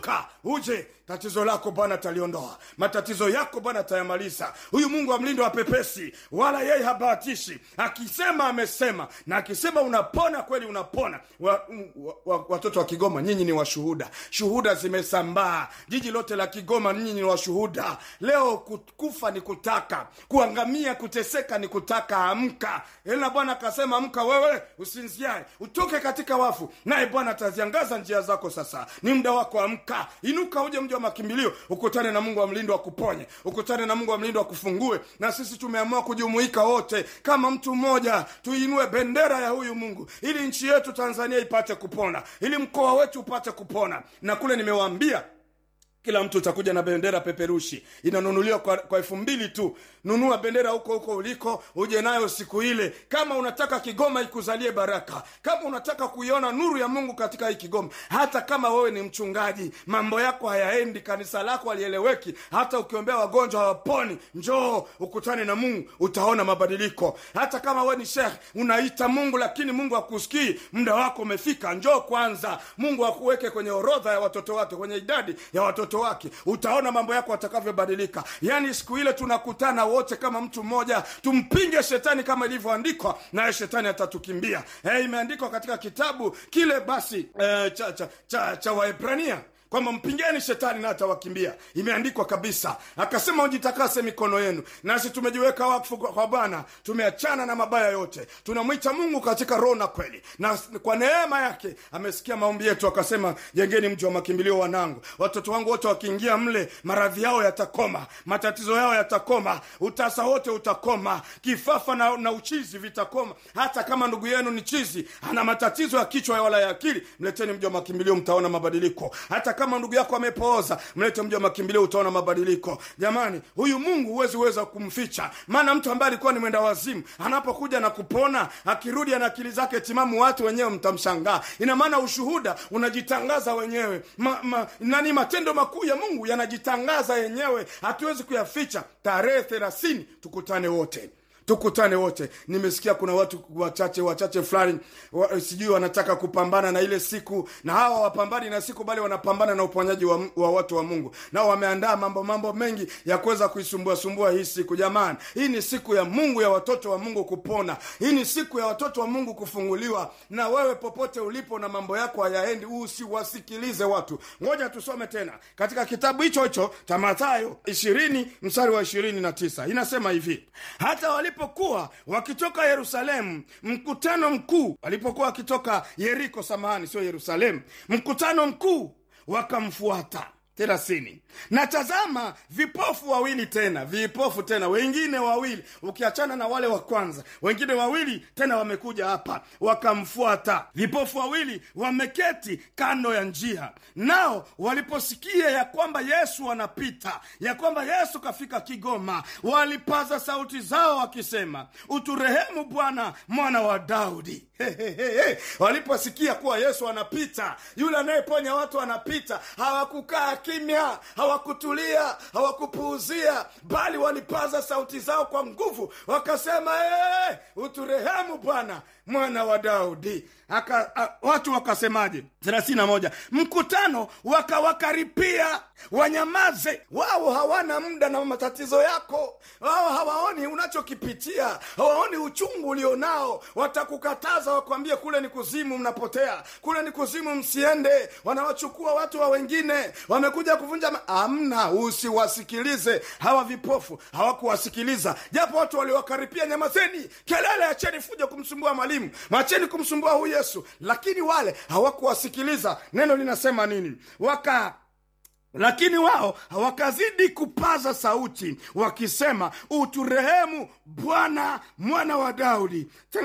amka uje tatizo lako bwana ataliondoa matatizo yako bwana atayamaliza huyu mungu wa mlindo wa pepesi wala yeye habahatishi akisema amesema na akisema unapona kweli unapona wa, wa, wa, watoto wa kigoma nyinyi ni washuhuda shuhuda zimesambaa jiji lote la kigoma nyinyi ni washuhuda leo ku- kufa ni kutaka kuangamia kuteseka ni kutaka amka ila bwana akasema amka wewe usinziae utoke katika wafu naye bwana ataziangaza njia zako sasa ni muda wako amka inuka uje mji wa makimbilio ukutane na mungu wa mlindo akuponye ukutane na mungu wa mlindo akufungue na sisi tumeamua kujumuika wote kama mtu mmoja tuinue bendera ya huyu mungu ili nchi yetu tanzania ipate kupona ili mkoa wetu upate kupona na kule nimewaambia kila mtu utakuja na bendera peperushi inanunuliwa kwa, kwa elfu mbili tu nunua bendera huko huko uliko uje nayo siku ile kama unataka kigoma ikuzalie baraka kama unataka kuiona nuru ya mungu katika hii kigoma hata kama wewe ni mchungaji mambo yako hayaendi kanisa lako halieleweki hata ukiombea wagonjwa hawaponi njoo ukutane na mungu utaona mabadiliko hata kama wewe ni shekh unaita mungu lakini mungu akusikii muda wako umefika njoo kwanza mungu akuweke kwenye orodha ya watoto wake kwenye idadi ya watoto wake utaona mambo yako atakavyobadilika yaani siku ile tunakutana wote kama mtu mmoja tumpinge shetani kama ilivyoandikwa naye shetani atatukimbia eh, imeandikwa katika kitabu kile basi eh, cha, cha, cha, cha waebrania kwamba mpingeni shetani na atawakimbia imeandikwa kabisa akasema ujitakase mikono yenu nasi tumejiweka wakfu kwa kwa bwana tumeachana na mabaya yote tunamwita mungu katika roho na kweli na kwa neema yake amesikia maombi yetu akasema jengeni mji wa makimbilio wanangu watoto wangu wote wakiingia mle maradhi yao yatakoma matatizo yao yatakoma utasa wote utakoma kifafa na, na uchizi vitakoma hata kama ndugu yenu ni chizi ana matatizo ya kichwa wala ya akili mleteni mji wa makimbilio mtaona mabadiliko hata kama ndugu yako amepooza mlete mji wa makimbilio utaona mabadiliko jamani huyu mungu huwezi weza kumficha maana mtu ambaye alikuwa ni mwenda wazimu anapokuja na kupona akirudi ana akili zake timamu watu wenyewe mtamshangaa ina maana ushuhuda unajitangaza wenyewe ma, ma, nani matendo makuu ya mungu yanajitangaza yenyewe hatuwezi kuyaficha tarehe thelathini tukutane wote tukutane wote nimesikia kuna watu wachache wachache fulani wa, sijui wanataka kupambana na ile siku na hawa wapambani na siku bali wanapambana na uponyaji wa, wa watu wa mungu nao wameandaa mambo mambo mengi ya kuweza kuisumbua sumbua hii siku jamani hii ni siku ya mungu ya watoto wa mungu kupona hii ni siku ya watoto wa mungu kufunguliwa na wewe popote ulipo na mambo yako hayaendi usiwasikilize watu ngoja tusome tena katika kitabu hicho hicho cha mathayo ishirini mstari wa ishirini na tisa inasema hivi hata walipokuwa wakitoka yerusalemu mkutano mkuu walipokuwa wakitoka yeriko samahani sio yerusalemu mkutano mkuu wakamfuata thelathini na tazama vipofu wawili tena vipofu tena wengine wawili ukiachana na wale wa kwanza wengine wawili tena wamekuja hapa wakamfuata vipofu wawili wameketi kando ya njia nao waliposikia ya kwamba yesu anapita ya kwamba yesu kafika kigoma walipaza sauti zao wakisema uturehemu bwana mwana wa daudi Hehehe. waliposikia kuwa yesu anapita yule anayeponya watu anapita hawakukaa kimya hawakutulia hawakupuuzia bali walipaza sauti zao kwa nguvu wakasema hey, uturehemu bwana mwana wa daudi Aka, a, watu wakasemaje thelathini na moja mkutano wakawakaripia wanyamaze wao hawana muda na matatizo yako wao hawaoni unachokipitia hawaoni uchungu ulionao watakukataza wakwambie kule ni kuzimu mnapotea kule ni kuzimu msiende wanawachukua watu wa wengine wamekuja kuvunja ma- amna usiwasikilize hawa vipofu hawakuwasikiliza japo watu waliwakaripia nyamazeni kelele acheni fuja kumsumbua mwalimu macheni kumsumbua huyu yesu lakini wale hawakuwasikiliza neno linasema nini waka lakini wao wakazidi kupaza sauti wakisema uturehemu bwana mwana wa daudi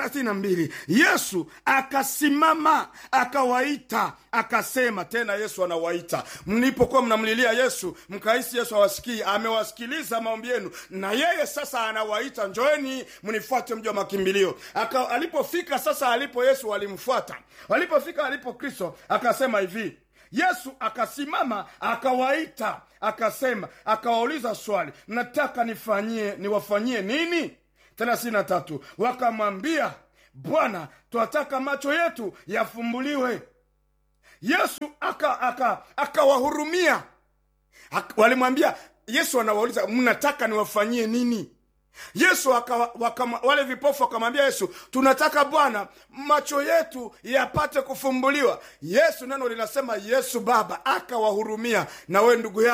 32 yesu akasimama akawaita akasema tena yesu anawaita mlipokuwa mnamlilia yesu mkahisi yesu awasikii amewasikiliza maombi yenu na yeye sasa anawaita njoeni mnifuate mji wa makimbilio Aka, alipofika sasa alipo yesu walimfuata walipofika alipo kristo akasema hivi yesu akasimama akawaita akasema akawauliza swali mnataka nifanyie niwafanyie nini thelathini na tatu wakamwambia bwana twataka macho yetu yafumbuliwe yesu akawahurumia aka, aka Ak- walimwambia yesu anawauliza mnataka niwafanyie nini yesu waka, waka, wale vipofu wakamwambia yesu tunataka bwana macho yetu yapate kufumbuliwa yesu neno linasema yesu baba akawahurumia na we ndugu yako